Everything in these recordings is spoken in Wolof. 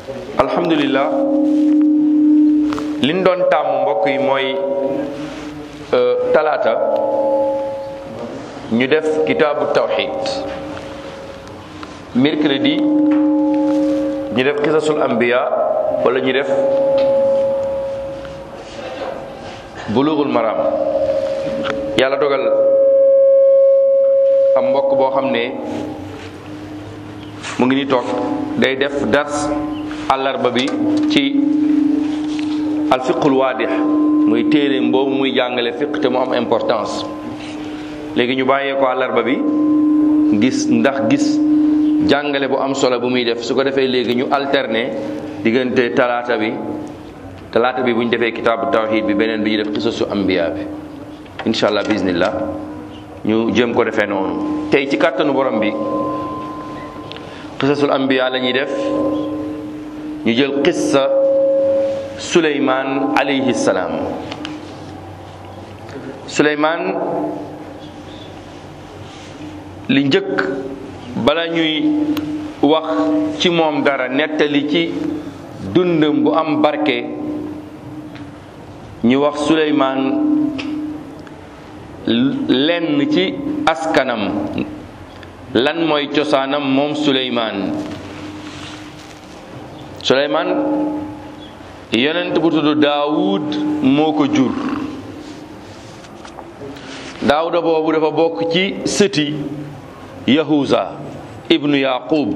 alhamdulillah liñ doon tàmm mbokk yi mooy talaata ñu def kitaabu tawxid mercredi ñu def qisasul anbiya wala ñu def bulughul maram yàlla dogal am mbokk boo xam ne mu ngi ni toog day def dars àllarba bi ci alfiqul waadix muy téere boobu muy jàngale fiq te mu am importance léegi ñu bàyyee ko àllarba bi gis ndax gis jàngale bu am solo bu muy def su ko defee léegi ñu alterner diggante talaata bi talaata bi bu ñu defee kitaabu tawxid bi beneen bi ñu def qisasu ambiya bi incha allah bismillah ñu jëm ko defee noonu tey ci kàttanu borom bi qisasul anbiya la ñuy def ñu jël qissa suleymaan alayhi salaam suleymaan li njëkk bala ñuy wax ci moom dara nettali ci dundam bu am barke ñu wax suleymaan lenn ci askanam lan mooy cosaanam moom suleymaan suleymaan yonent bu tudd daawud moo ko jur daawuda boobu dafa bokk ci sëti yahuza ibnu yaqub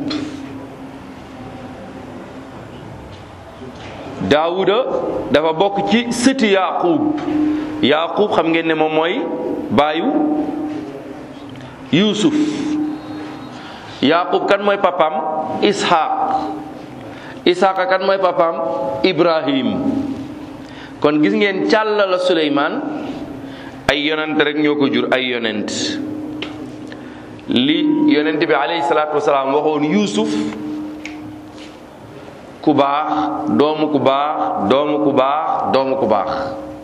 daawuda dafa bokk ci sëti yaqub yaqub xam ngeen ne moom mooy baayu yusuf yaqub kan mooy papam ishaq ishaqa kan mooy papam ibrahim kon gis ngeen càlla la suleymaan ay yonent rek ñoo ko jur ay yonent li yonent bi alayhi salaatu wasalaam waxoon yusuf ku baax doomu ku baax doomu ku baax doomu ku baax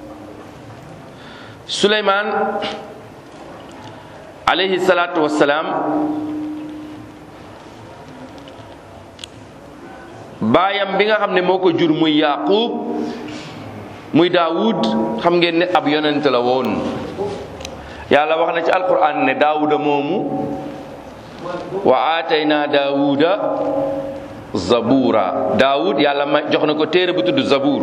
suleymaan alayhi salaatu wasalaam baayam bi nga xam ne moo ko jur muy yaqub muy daawud xam ngeen ne ab yonent la woon yàlla wax na ci alquran ne daawuda moomu wa aatayna daawuda zabura daawud yàlla ma jox na ko téere bu tudd zabur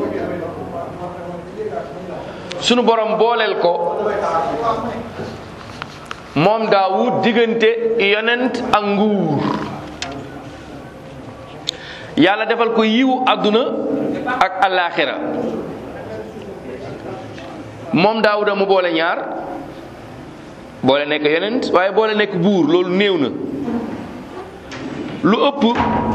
sunu borom booleel ko moom daawud diggante yonent ak nguur yàlla defal ko yiwu àdduna ak alaaxira moom daawuda mu boole ñaar boole nekk yonent waaye boole nekk buur loolu néew na lu ëpp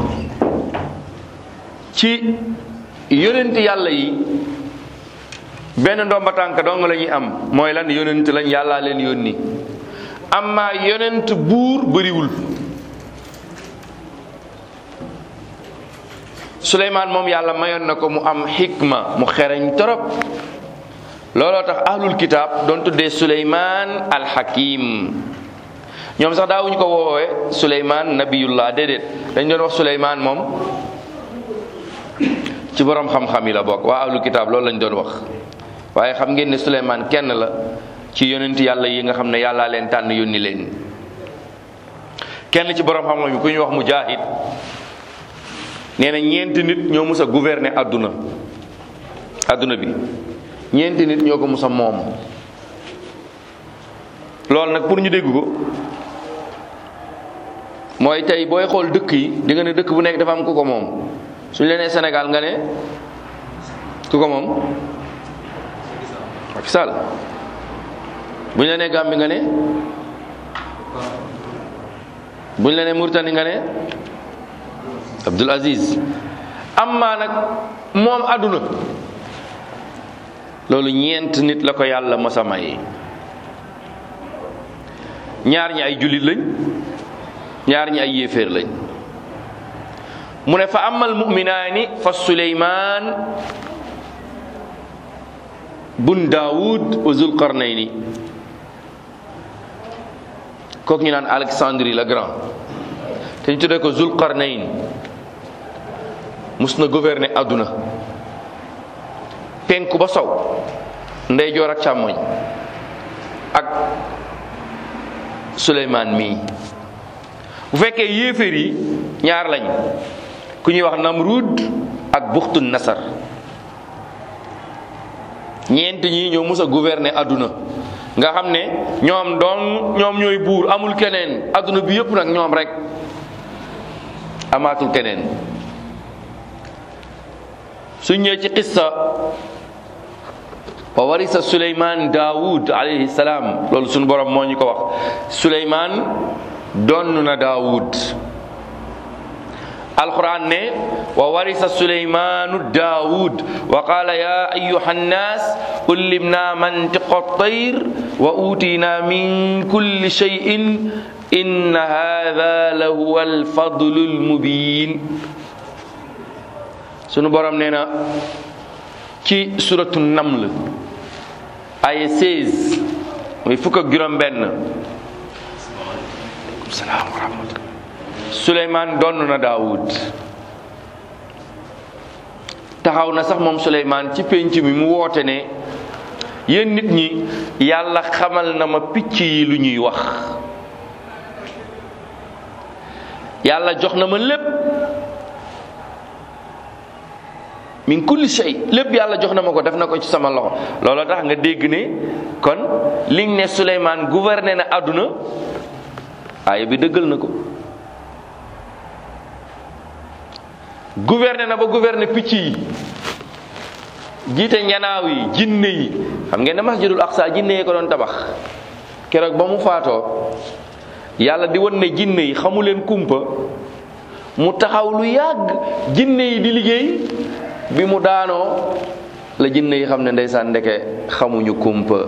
ci yonent yàlla yi benn ndomba tànk dong la ñuy am mooy lan yonent lañ yàllaa leen yónni amma yonent buur bëriwul suleymaan moom yàlla mayoon na ko mu am xikma mu xereñ torop looloo tax ahlul kitaab doon tuddee suleymaan alxakim ñoom sax daawuñu ko woowee suleymaan nabiyullah déedéet dañ doon wax suleymaan moom ci borom xam-xam yi la bokk waa ahlul kitaab loolu lañ doon wax waaye xam ngeen ne suleymaan kenn la ci yonent yàlla yi nga xam ne yàllaa leen tànn yónni leen kenn ci borom xam-xam yi ku ñuy wax mujaahid nee na ñeenti nit ñoo mus a gouverner àdduna àdduna bi ñeenti nit ñoo ko mus a moom loolu nag pour ñu dégg ko mooy tey booy xool dëkk yi di nga ne dëkk bu nekk dafa am ku ko moom suñu leen nee Sénégal nga ne ku ko moom Macky Sall bu ñu la nee Gambie nga ne bu ñu la nee Mauritanie nga ne Abdul Aziz amma nag moom àdduna loolu ñeent nit la ko yàlla masa may ñaar ñi ay jullit lañ ñaar ñi ay yéeféer lañ mu ne fa amal muminaani fa suleymaan bun daawud wa zulqarnayni kooku ñu naan Alexandrie le grand te ñu tuddee ko zulqarnayn mus na gouverner àdduna penku ba sow ndeyjoor ak càmmoñ ak Suleymaan mii bu fekkee yéeféer yi ñaar lañ ku ñuy wax Namrud ak Buxtu Nasar ñeent ñi ñoo mus a gouverner àdduna nga xam ne ñoom doon ñoom ñooy buur amul keneen àdduna bi yépp nag ñoom rek amaatul keneen suñ ñëwee ci qissa wa warisa suleyman daawud alayhi salaam loolu suñu borom moo ñu ko wax suleyman donn na daawud alquran ne wa warisa suleymanu daawud wa qala ya ayuha nnas ullimna mantiqa tayr wa utina min kulli shay'in inna hadha lahuwa alfadlu almubin sunu borom nee na ci suratu naml aya 16 muy fukk ak juróom benn salaam wa rahmatullah Suleymaan donn na Daawud taxaw na sax moom Suleymaan ci pénc mi mu woote ne yéen nit ñi yàlla xamal na ma picc yi lu ñuy wax yàlla jox na ma lépp min kulli shay lépp yàlla jox na ma ko def na ko ci sama loxo looloo tax nga dégg ne kon liñ ne Suleymaan gouverné na àdduna aaya bi dëggal na ko gouverné na ba gouverné picc yi jiite njanaaw yi jinne yi xam ngeen ne masjidul aqsa jinne yi ko doon tabax keroog ba mu faatoo yàlla di won ne jinne yi xamu leen kumpa mu taxaw lu yàgg jinne yi di liggéey bi mu daanoo la jinne yi xam ne ndeysaan ndeke xamuñu kumpa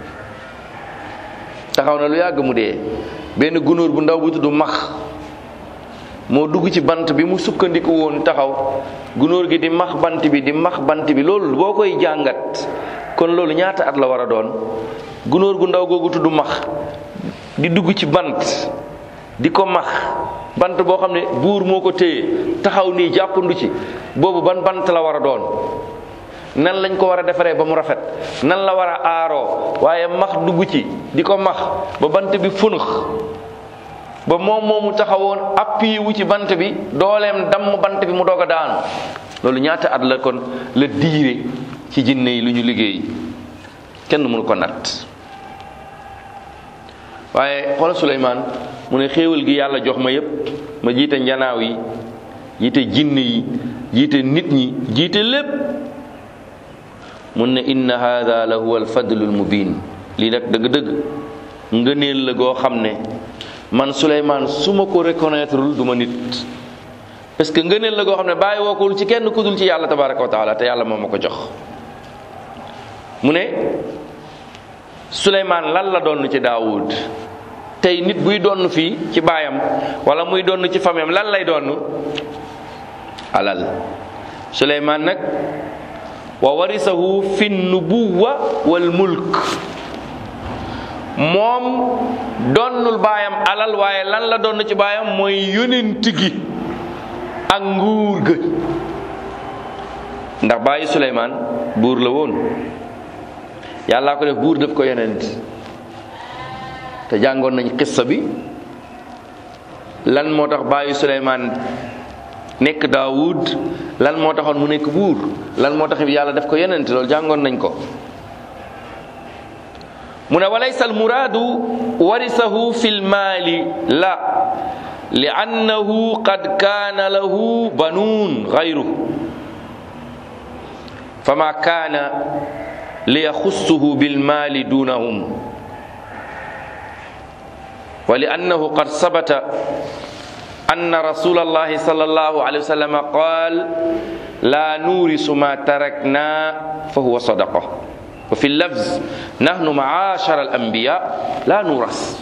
taxaw na lu yàgg mu dee benn gunóor bu ndaw bu tudd max moo dugg ci bant bi mu sukkandiku woon taxaw gunóor gi di max bant bi di max bant bi loolu boo koy jàngat kon loolu ñaata at la war a doon gunóor gu ndaw googu tudd max di dugg ci bant di ko max bant boo xam ne buur moo ko téye taxaw nii jàppandu ci boobu ban bant la war a doon nan lañ ko war a defaree ba mu rafet nan la war a aaroo waaye max dugg ci di ko max ba bant bi funux ba moom moomu taxawoon appui wu ci bant bi dooleem damm bant bi mu doog a daanu loolu ñaata at la kon la diire ci jinne yi lu ñu liggéey kenn mënu ko natt waaye xoolal Suleymaan mu ne xéewal gi yàlla jox ma yépp ma jiite njanaaw yi jiite jinne yi jiite nit ñi jiite lépp mun ne inna hada la huwa alfadlu almubin lii nag dëgg-dëgg ngëneel la goo xam ne man Suleymaan su ma ko reconnaîtreul du ma nit parce que ngëneel la goo xam ne bàyyi wookul ci kenn ku dul ci yàlla tabaraka wa taala te yàlla moo ma ko jox mu ne Suleymaan lan la doon ci Daawud tey nit buy donn fii ci baayam wala muy donn ci famiyam lan lay donn alal Suleymaan nag wa warisahu fi nubuwa wal mulk moom donnul baayam alal waaye lan la donn ci baayam mooy yonent gi ak nguur ga ndax bàyyi Suleymaan buur la woon yàllaa ko def buur def ko yonent te jàngoon nañ xissa bi lan moo tax bàyyi Suleymaan nekk Daawud lan moo taxoon mu nekk buur lan moo tax yàlla def ko yonent loolu jàngoon nañ ko mu ne walaysa almuraadu warisahu fi lmaali la li annahu qad kaana lahu banuun gayru fama kaana liyaxussuhu bilmaali dunahum wa li annahu qad sabata anna rasula allahi sal allahu alayhi wa sallam qaal la nuurisu ma tarakna fa huwa sadaqa wa fi lafz nahnu maashara al anbiya la nuuras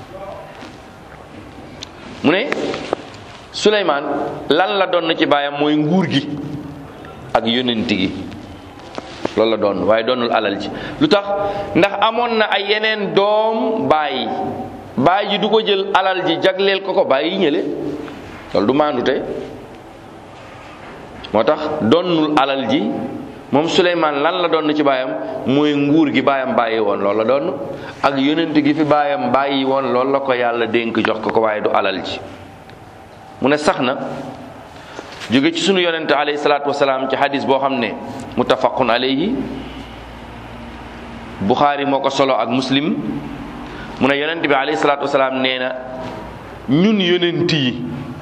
mu ne Suleymaan lan la doon ci baayam mooy nguur gi ak yonent gi loolu la doon waaye doonul alal ji lu tax ndax amoon na ay yeneen doom baay baay ji du ko jël alal ji jagleel ko ko baay yi ñële loolu du maandute moo tax donnul alal ji moom Suleymaan lan la doon ci baayam mooy nguur gi baayam bàyyi woon loolu la doon ak yonent gi fi baayam bàyyi woon loolu la ko yàlla dénk jox ko ko waaye du alal ji mu ne sax na jóge ci sunu yonent alayhi salaatu wasalaam ci hadis boo xam ne muttafaqun alayhi Buxaari moo ko solo ak muslim mu ne yonent bi alayhi salaatu wasalaam nee na ñun yonent yi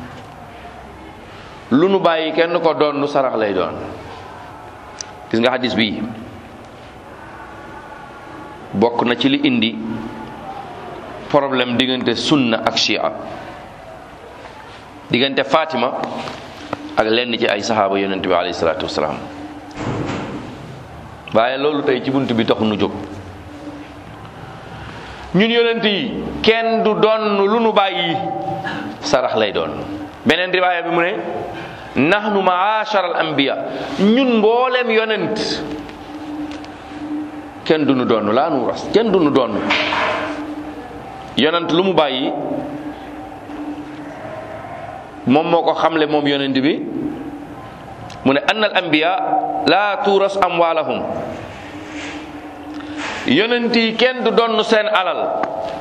lu nu bàyyi kenn ko doon nu sarax lay doon gis nga hadis bi bokk na ci li indi problème diggante sunna ak shia diggante Fatima ak lenn ci ay saxaaba yonent bi alayhi salaatu wasalaam waaye loolu tey ci bunt bi taxu nu jóg ñun yonent yi kenn du doon lu nu bàyyi sarax lay doon beneen riwaaya bi mu ne nahnu maashar al anbiya ñun mbooleem yonent kenn du nu doon laa nu ras kenn du nu doon yonent lu mu bàyyi moom moo ko xamle moom yonent bi mu ne anna al anbiya laa tuuras amwaalahum yonent yi kenn du donn seen alal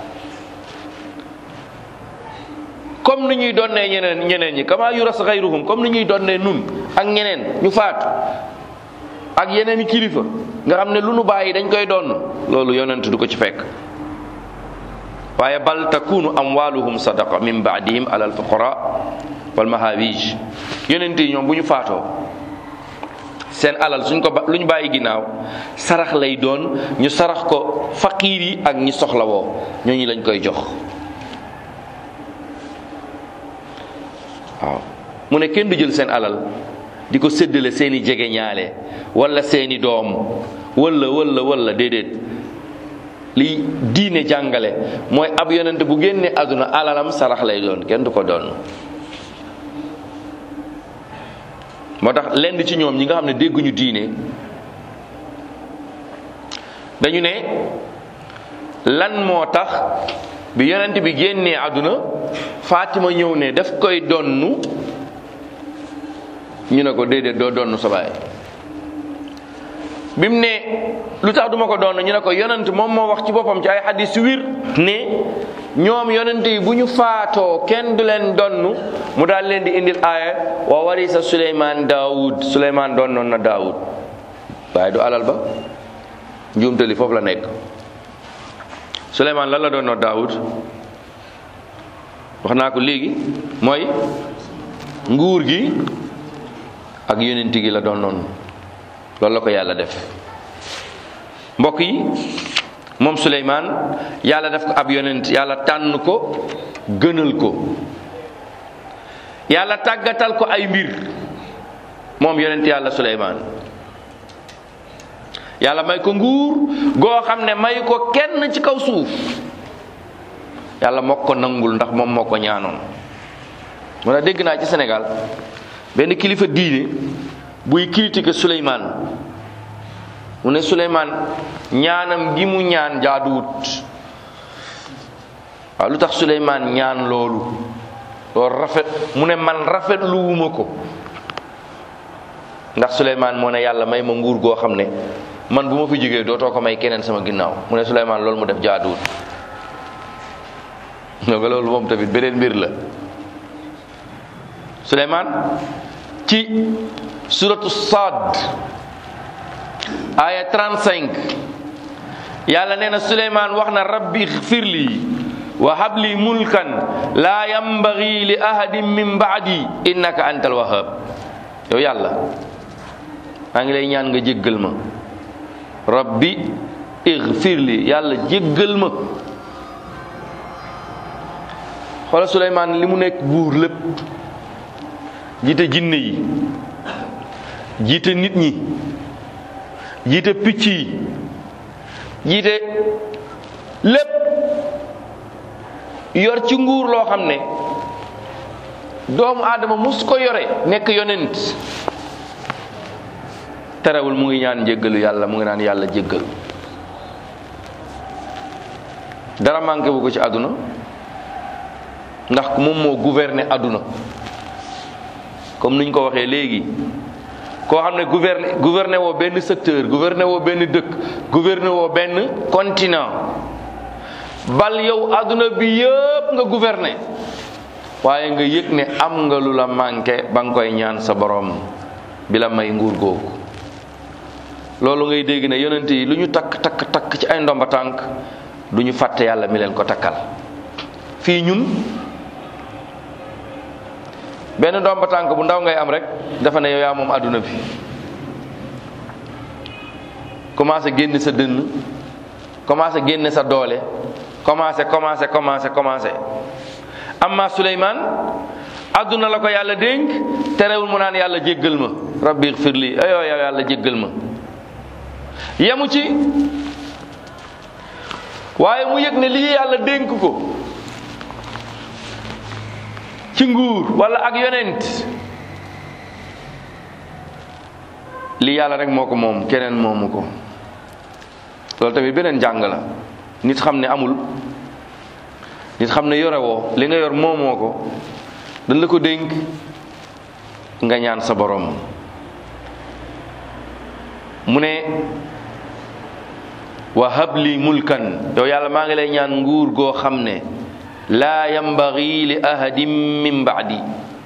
comme ni ñuy donnee ñeneen ñeneen ñi kama yuras xayruhum comme ni ñuy donnee nun ak ñeneen ñu faatu ak yeneen i kilifa nga xam ne lu nu bàyyi dañ koy donn loolu yonent du ko ci fekk waaye bal takunu amwaluhum sadaqa min baadihim ala alfuqara wal mahawij yonent yi ñoom bu ñu faatoo seen alal suñ ko ba lu ñu bàyyi ginnaaw sarax lay doon ñu sarax ko faqiir yi ak ñi soxlawoo ñooñu lañ koy jox waaw mu ne kenn du jël seen alal di ko séddale seeni jege ñaale wala seeni doom wala wala wala déedéet li diine jàngale mooy ab yonent bu génne àdduna alalam sarax lay doon kenn du ko doon moo tax lenn ci ñoom ñi nga xam ne dégguñu diine dañu ne lan moo tax bi yonent bi génnee àdduna Fatima ñëw ne daf koy donnu ñu ne ko déedéet doo donnu sa baay bi mu ne lu tax duma ko donn ñu ne ko yonent moom moo wax ci boppam ci ay xadis wir ne ñoom yonent yi bu ñu faatoo kenn du leen donn mu daal leen di indil aaya wa warisa suleymaan daawud suleymaan donnoon na daawud waaye du alal ba njuumtali foofu la nekk suleymaan lan la donnoon daawud wax naa ko léegi mooy nguur gi ak yonent gi la donnoon loolu la ko yàlla def mbokk yi moom Suleymaan yàlla def ko ab yonent yàlla tànn ko gënal ko yàlla tàggatal ko ay mbir moom yonent yàlla Suleymaan yàlla may ko nguur goo xam ne may ko kenn ci kaw suuf yàlla moo ko nangul ndax moom moo ko ñaanoon moo tax dégg naa ci Sénégal benn kilifa diine buy critiquer Suleymaan mu ne Suleymaan ñaanam gi mu ñaan jaaduwut waaw lu tax Suleymaan ñaan loolu loolu rafet mu ne man rafet lu wuma ko ndax Suleymaan moo ne yàlla may ma nguur goo xam ne man bu ma fi jógee dootoo ko may keneen sama ginnaaw mu ne Suleymaan loolu mu def jaaduwut nga loolu moom tamit beneen mbir la Suleymaan ci suratu Saad aya 35 yàlla nee na Suleymaan wax na rabbi xfirli wa habli mulkan laa yambagi li ahadin min baadi innaka antal wahhab yow yàlla maa ngi lay ñaan nga jéggal ma rabbi ixfirli yàlla jéggal ma xoola Suleymaan li mu nekk buur lépp jiite jinne yi jiite nit ñi jiite picc yi jiite lépp yor ci nguur loo xam ne doomu aadama mus ko yore nekk yonent terewul mu ngi ñaan njéggalu yàlla mu ngi naan yàlla jéggal dara manqué bu ko ci àdduna ndax moom moo gouverner àdduna comme niñ ko waxee léegi koo xam ne gouverner gouverner woo benn secteur gouverner woo benn dëkk gouverner woo benn continent bal yow adduna bi yëpp nga gouverner waaye nga yëg ne am nga lu la manqué ba nga koy ñaan sa borom bi la may nguur googu loolu ngay dégg ne yonent yi lu ñu takk takk takk ci ay ndomba tànk du ñu fàtte yàlla mi leen ko takkal fii ñun benn ndomba tànk bu ndaw ngay am rek dafa ne yow yaa moom adduna bi commencé génn sa dënn commencé génn sa doole commencé commencé commencé commencé amma Suleymaan adduna la ko yàlla dénk terewul mu naan yàlla jéggal ma rabbi xfirli ayoo yow yàlla jéggal ma yemu ci waaye mu yëg ne lii yàlla dénk ko ci nguur wala ak yonent lii yàlla rek moo ko moom keneen moomu ko loolu tamit beneen jàng la nit xam ne amul nit xam ne yore woo li nga yor moomoo ko dañ la ko dénk nga ñaan sa borom mu ne wa habli mulkan yow yàlla maa ngi lay ñaan nguur goo xam ne laa yambagi li ahadin min baadi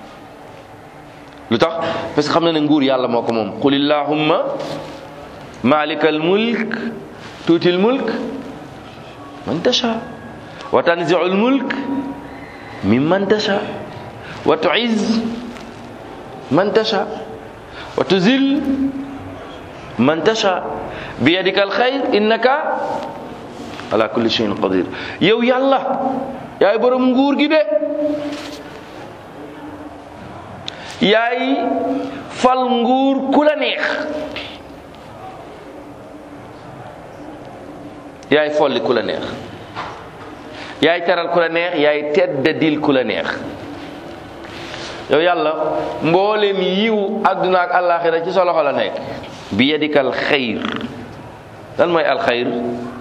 lu tax parce que xam na ne nguur yàlla moo ko moom qul illahumma malikal mulk tuutil mulk man tasha wa tanziul mulk mimman tasha wa tuiz man tasha wa tuzil man tasha bi yadika alxayr innaka ala kulli shay'in qadir yow yàlla yaay borom nguur gi de yaay fal nguur ku la neex yaay folli ku la neex yaay teral ku la neex yaay teddadil ku la neex yow yàlla mboolem yiw àdduna ak àllaaxira ci sa loxo la nekk bi yadikal xayr lan mooy alxayr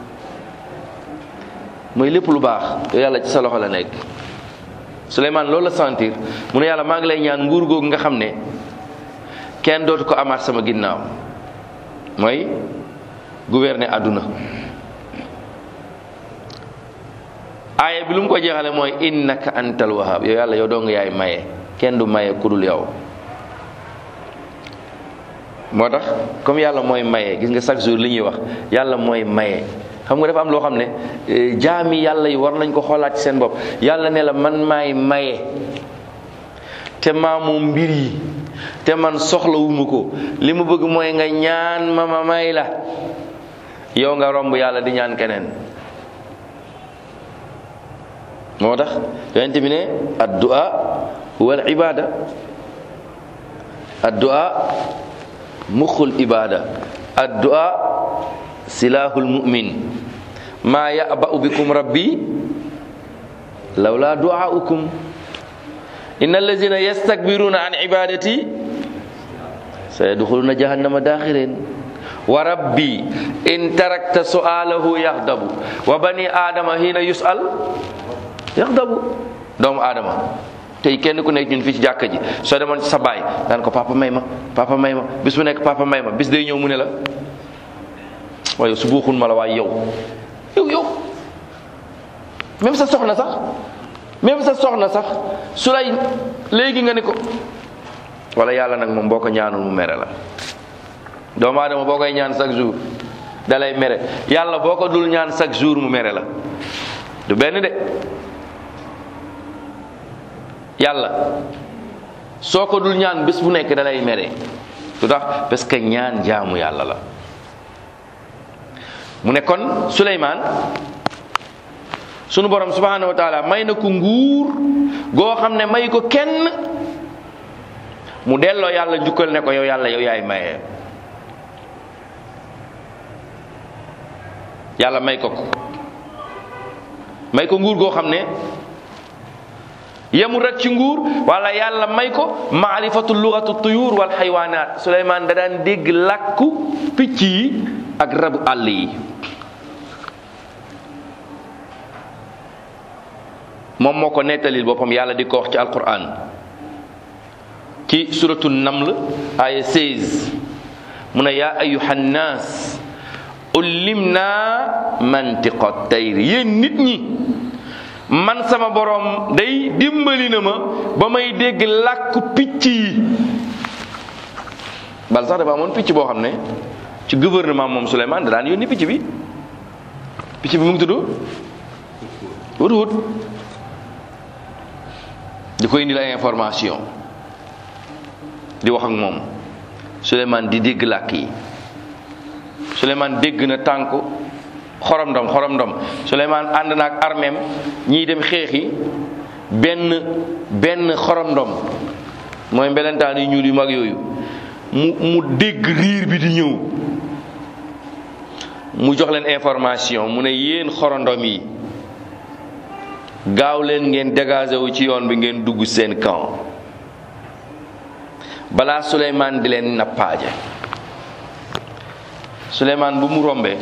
mooy lépp lu baax yow yàlla ci sa loxo la nekk Souleymane loolu la sentir mu ne yàlla maa ngi lay ñaan nguur googu nga xam ne kenn dootu ko amaat sama ginnaaw mooy gouverner àdduna aaya bi lu mu ko jeexale mooy innaka antal wahab yow yàlla yow doo nga yaay maye kenn du maye kudul yow moo tax comme yàlla mooy maye gis nga chaque jour li ñuy wax yàlla mooy maye xam nga dafa am loo xam ne jaami yàlla yi war nañ ko xoolaat ci seen bopp yàlla ne la man maay maye te maa moom mbir yi te man soxlawuma ko li mu bëgg mooy nga ñaan ma ma may la yow nga romb yàlla di ñaan keneen moo tax yonent bi ne addu'a huwa al ibada addu'a muxul ibada addu'a silahul mu'min ma ya'ba'u bikum rabbi lawla du'aukum innal ladzina yastakbiruna an ibadati sayadkhuluna jahannama dakhirin wa rabbi in tarakta su'alahu yaghdabu wa bani adama hina yus'al yaghdabu doomu adama tey kenn ku nekk ñun fii ci jàkka ji soo demoon ci sa baay daan ko papa may ma papa may ma bis bu nekk papa may ma bis day ñëw mu ne la waaye su buuxun ma la waaye yow yow yow même sa soxna sax même sa soxna sax su lay léegi nga ne ko wala yàlla nag moom boo ko ñaanul mu mere la doomu aadama boo koy ñaan chaque jour da lay mere yàlla boo ko dul ñaan chaque jour mu mere la du benn de yàlla soo ko dul ñaan bés bu nekk da lay mere lu tax parce que ñaan jaamu yàlla la mu ne kon Suleymaan sunu borom subhanahu wa taala may na ko nguur goo xam ne may ko kenn mu delloo yàlla njukkal ne ko yow yàlla yow yaay maye yàlla may ko ko may ko nguur goo xam ne yemul rek ci nguur wala yàlla may ko maarifatu lugatu tuyur wal xaywaanaat Suleymaan da daan dégg làkku picc yi ak rabu àll yi moom moo ko nettalil boppam yàlla di ko wax ci alquran ci suratu naml aya 16 mu ne yaa ayuha nnaas ullimna mantiqa tayr yéen nit ñi man sama borom day dimbali na ma ba may dégg làkku picc yi bal sax dafa amoon picc boo xam ne ci gouvernement moom Souleymane da daan yónni picc bi picc bi mu ngi tudd wut wut di koy indil ay information di wax ak moom Souleymane di dégg làkk yi Souleymane dégg na tànk xorom ndom xorom ndom Souleymane ànd na ak armeem ñiy dem xeexi benn benn xorom ndom mooy mbelentaan yu ñuul yu mag yooyu mu mu dégg riir bi di ñëw mu jox leen information mu ne yéen xorondom yi gaaw leen ngeen dégagé wu ci yoon bi ngeen dugg seen camp balaa Souleymane di leen nappaaje Souleymane bu mu rombee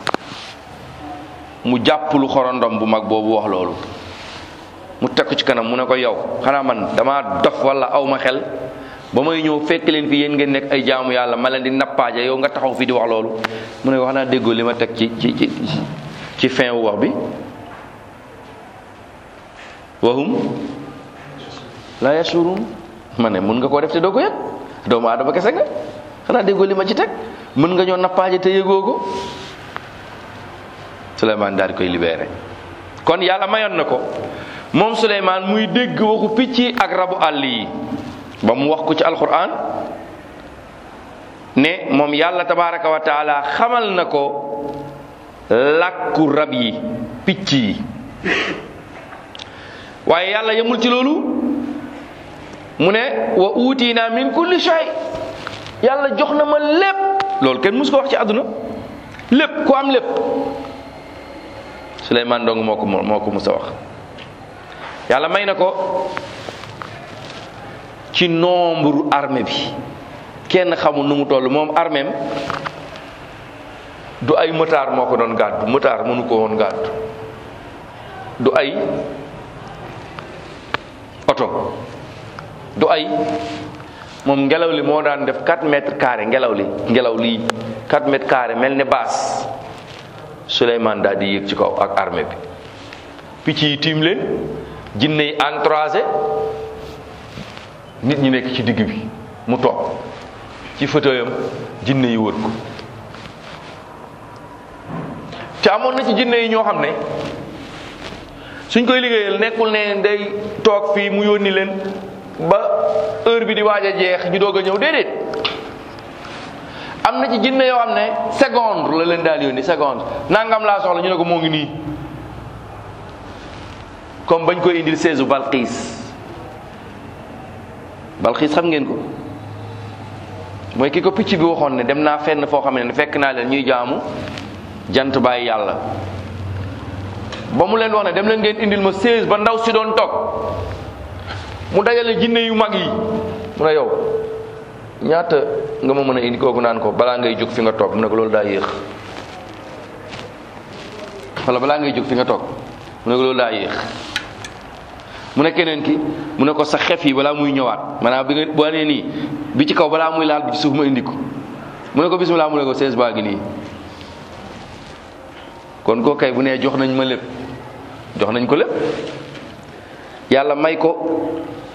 mu jàpp lu xorondom bu mag boobu wax loolu mu teg ko ci kanam mu ne ko yow xanaa man dama dof wala aw ma xel ba may ñëw fekk leen fi yéen ngeen nekk ay jaamu yàlla ma leen di nappaaje yow nga taxaw fi di wax loolu mu ne wax naa déggoo li ma teg ci ci ci ci fin wu wax bi wahum la yashurun ma ne mun nga koo def te doo ko yëg doomu aadama kese nga xanaa déggoo li ma ci teg mën nga ñoo nappaaje te yëgoo ko Souleymane daal di koy libéré kon yàlla mayoon na ko moom Souleymane muy dégg waxu picc yi ak rabu àll yi ba mu wax ko ci alquran ne moom yàlla tabaraka wa taala xamal na ko làkku rab yi picc yi waaye yàlla yemul ci loolu mu ne wa uutina min kulli shay yàlla jox na ma lépp loolu kenn mus ko wax ci àdduna lépp ku am lépp Souleymane dong moo ko moo ko mus a wax yàlla may na ko ci nombre armée bi kenn xamul nu mu toll moom arméem du ay motaar moo ko doon gàddu motaar mënu ko woon gàddu du ay oto du ay moom ngelaw li moo daan def 4 mètres carrés ngelaw li ngelaw lii 4 mètres carrés mel ne baas Souleymane daal di yéeg ci kaw ak armée bi picc yi tiim leen jinne yi entracé nit ñi nekk ci digg bi mu toog ci fauteuilam jinne yi wër ko te amoon na ci jinne yi ñoo xam ne suñ koy liggéeyal nekkul ne day toog fii mu yónni leen ba heure bi di waaj a jeex ñu doog a ñëw déedéet am na ci jinne yoo xam ne seconde la leen daal yónni seconde nangam laa soxla ñu ne ko moo ngi nii comme bañ koy indil seesu Balqiis Balqiis xam ngeen ko mooy ki ko picc bi waxoon ne dem naa fenn foo xam ne fekk naa leen ñuy jaamu jant bàyyi yàlla ba mu leen wax ne dem leen ngeen indil ma seize ba ndaw si doon toog mu dajale jinne yu mag yi mu ne yow ñaata nga ma mën a indi kooku naan ko balaa ngay jóg fi nga toog mu ne ko loolu daa yéex wala balaa ngay jóg fi nga toog mu ne ko loolu daa yéex mu ne keneen ki mu ne ko sa xef yi balaa muy ñëwaat maanaam bi nga boo nee nii bi ci kaw balaa muy laal bi ci suuf ma indi ko mu ne ko bismillah mu ne ko seize baa ngi nii kon koo kay bu nee jox nañ ma lépp jox nañ ko lépp yàlla may ko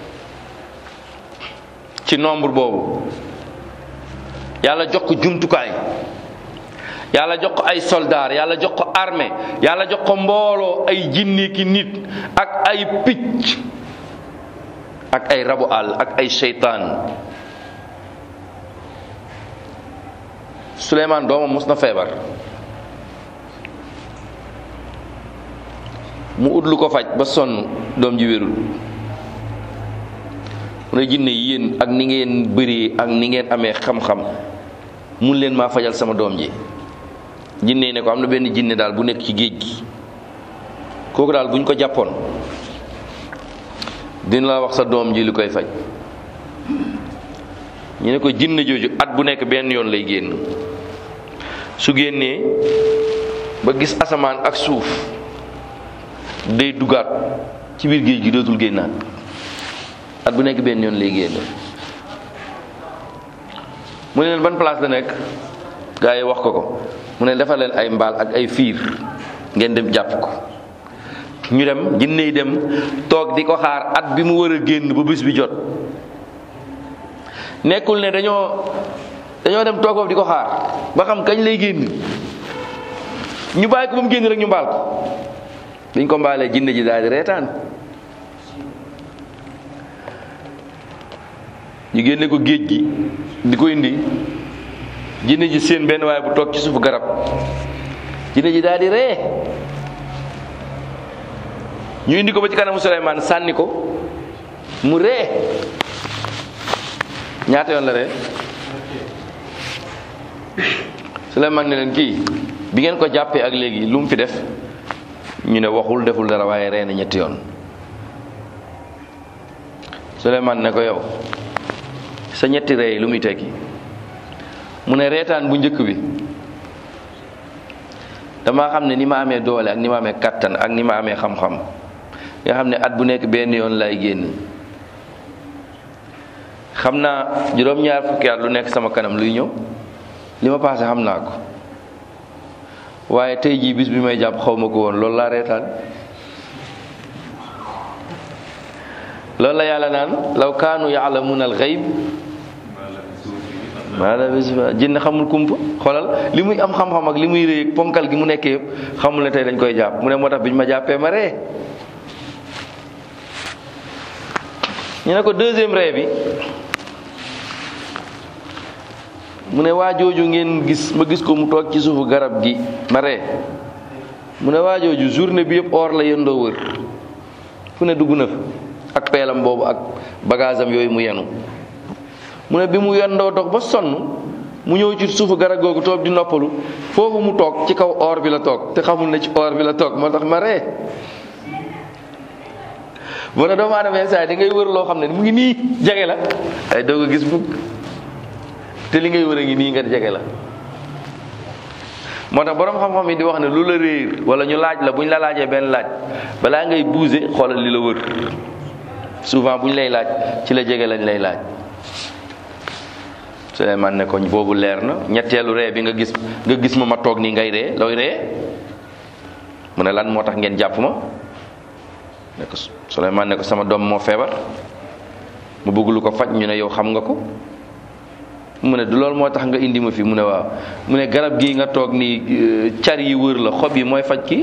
ci nombre boobu yàlla jox ko jumtukaay yàlla jox ko ay soldaar yàlla jox ko armée yàlla jox ko mbooloo ay jinni ki nit ak ay picc ak ay rabu àll ak ay seytaan Souleymane doomam mos na feebar mu ut lu ko faj ba sonn doom ji wérul mu ne jinne yéen ak ni ngeen bëree ak ni ngeen amee xam-xam mun leen maa fajal sama doom ji jinne ne ko am na benn jinne daal bu nekk ci géej gi kooku daal bu ñu ko jàppoon dina la wax sa doom ji li koy faj ñu ne ko jinne jooju at bu nekk benn yoon lay génn su génnee ba gis asamaan ak suuf day dugaat ci biir géej gi dootul génnaat at bu nekk benn yoon lay génn mu ne leen ban place la nekk gaa yi wax ko ko mu ne defal leen ay mbaal ak ay fiir ngeen dem jàpp ko ñu dem jinne yi dem toog di ko xaar at bi mu war a génn ba bis bi jot nekkul ne dañoo dañoo dem toog foofu di ko xaar ba xam kañ lay génn ñu bàyyi ko ba mu génn rek ñu mbaal ko biñ ko mbaalee jinne ji daal di reetaan ñu génne ko géej gi di ko indi jinne ji seen benn waaye bu toog ci suufu garab jinne ji daal di ree ñu indi ko ba ci kanamu Suleymaan sànni ko mu ree ñaata yoon la ree Suleymaan ne leen kii bi ngeen ko jàppee ak léegi lu mu fi def ñu ne waxul deful dara waaye ree na ñetti yoon Suleymaan ne ko yow sa ñetti ree yi lu muy tekki mu ne reetaan bu njëkk bi dama xam ne ni ma amee doole ak ni ma amee kattan ak ni ma amee xam-xam nga xam ne at bu nekk benn yoon lay génn xam naa juróom-ñaar fukki at lu nekk sama kanam luy ñëw li ma paase xam naa ko waaye tey jii bis bi may jàpp xaw ma ko woon loolu laa reetaan loolu la yàlla naan law kaanu yaalamuuna al xayb maala bis jinn xamul kumpa xoolal li muy am xam-xam ak li muy réy ponkal gi mu nekkee yëpp xamul ne tey dañ koy jàpp mu ne moo tax bi ñu ma jàppee ma ree ñu ne ko deuxième ree bi mu ne waa jooju ngeen gis ma gis ko mu toog ci suufu garab gi ma ree mu ne waa jooju journée bi yëpp or la yëndoo wër fu ne dugg na fa ak peelam boobu ak bagage am yooyu mu yenu mu ne bi mu yendoo dox ba sonn mu ñëw ci suufu garab googu toog di noppalu foofu mu toog ci kaw or bi la toog te xamul ne ci or bi la toog moo tax ma ree mu ne doomu aadama saa da ngay wër loo xam ne mu ngi nii jege la ay doo ko gis mukk te li ngay wër a ngi nii nga jege la moo tax borom xam-xam yi di wax ne lu la réer wala ñu laaj la bu ñu la laajee benn laaj balaa ngay bouger xoolal li la wër souvent bu ñu lay laaj ci la jege lañ lay laaj Suleymaan ne ko boobu leer na ñetteelu ree bi nga gis nga gis ma ma toog nii ngay ree looy ree mu ne lan moo tax ngeen jàpp ma ne ko Suleymaan ne ko sama doom moo feebar mu bëgg lu ko faj ñu ne yow xam nga ko mu ne du loolu moo tax nga indi ma fi mu ne waaw mu ne garab gii nga toog nii car yi wër la xob yi mooy faj kii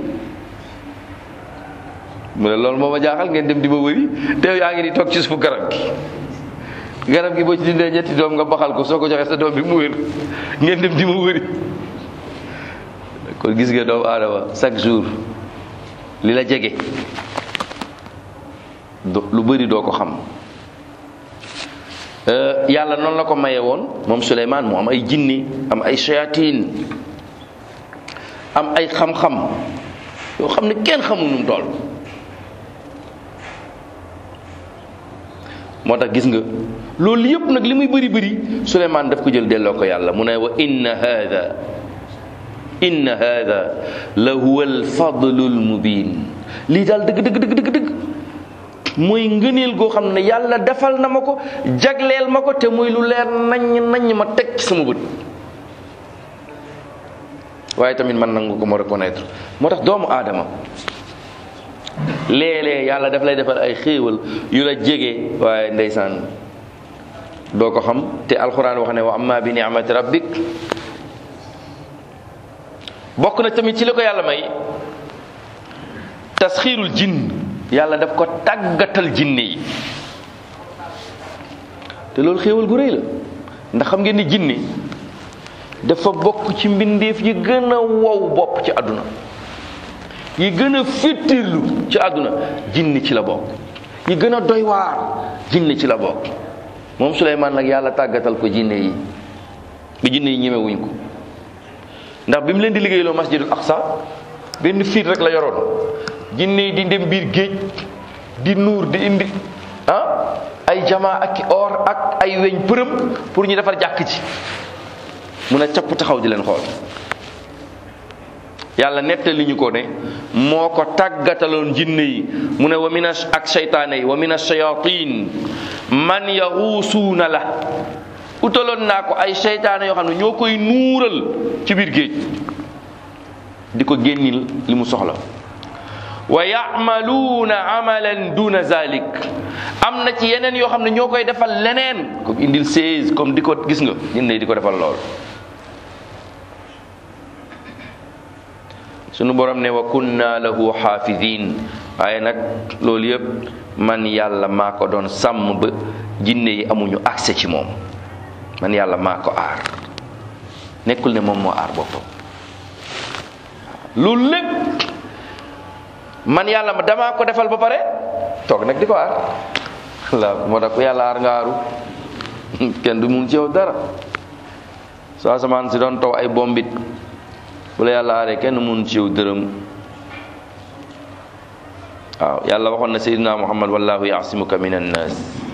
mu ne loolu moo ma jaaxal ngeen dem di ma wëri te yaa ngi di toog ci suufu garab gi garab gi boo ci dindee ñetti doom nga baxal ko soo ko joxee sa doom bi mu wér ngeen dem di ma wëri kon gis nga doomu aadama chaque jour li la jege lu bëri doo ko xam yàlla noonu la ko maye woon moom Suleymaan mu am ay jinni am ay shayatin am ay xam-xam yoo xam ne kenn xamul nu mu toll moo tax gis nga loolu yëpp nag li muy bëri bëri Suleymaan daf ko jël delloo ko yàlla mu ne wa inna hada inna hada la huwa alfadlu almubin lii daal dëgg dëgg dëgg dëgg dëgg mooy ngëneel goo xam ne yàlla defal na ma ko jagleel ma ko te muy lu leer naññ naññ ma teg ci sama bët waaye tamit man nangu ko ma reconnaître moo tax doomu aadama léeg-léeg yàlla daf lay defal ay xéewal yu la jege waaye ndeysaan doo ko xam te alxuraan wax ne wa amma bi ni'mati rabbik bokk na tamit ci li ko yàlla may tasxiirul jinn yàlla daf ko tàggatal jinne yi te loolu xéewal gu rëy la ndax xam ngeen ni jinne dafa bokk ci mbindeef yi gën a wow bopp ci àdduna yi gën a féttirlu ci àdduna jinni ci la bokk yi gën a doy waar jinni ci la bokk moom Suleymaan nag yàlla tàggatal ko jinne yi bi jinne yi ñemewuñ ko ndax bi mu leen di liggéeyloo masjidul aqsa benn fiit rek la yoroon jinne yi di dem biir géej di nuur di indi ah ay jamaa ak or ak ay weñ përëm pour ñu defar jàkk ci mun a capp taxaw di leen xool yàlla nettali ñu ko ne moo ko tàggataloon jinne yi mu ne wa mina ak seytaane yi wa mina shayatin man yaxuusuuna la utaloon naa ko ay seytaane yoo xam ne ñoo koy nuural ci biir géej di ko génnil li mu soxla wa yamaluuna amalan duna zalik am na ci yeneen yoo xam ne ñoo koy defal leneen comme indil seize comme di ko gis nga jinne di ko defal lool sunu borom ne wa kunna lahu xaafidin waaye nag loolu yëpp man yàlla maa ko doon sàmm ba jinne yi amuñu accès ci moom man yàlla maa ko aar nekkul ne moom moo aar boppam loolu lépp man yàlla ma damaa ko defal ba pare toog nag di ko aar la moo tax ku yàlla aar nga aaru kenn du mun ci yow dara soo asamaan si doon taw ay bombit bu la yàlla aaree kenn mun ci yow dërëm waaw yàlla waxoon na seydina muhammad wallahu yaasimuka min annas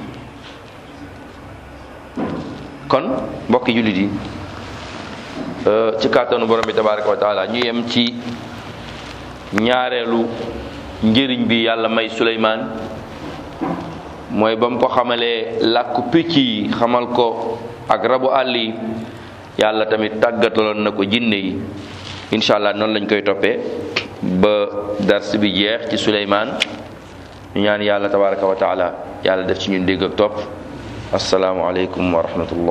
kon mbokki jullit yi ci kàttanu borom bi tabaraka wa taala ñu yem ci ñaareelu njëriñ bi yàlla may suleymaan mooy ba mu ko xamalee làkku picc yi xamal ko ak rabu àll yi yàlla tamit tàggataloon na ko jinne yi incha allah noonu lañ koy toppee ba dars bi jeex ci suleymaan ñu ñaan yàlla tabaraka wa taala yàlla def ci ñun dégg ak topp asalaamualeykum wa rahmatullah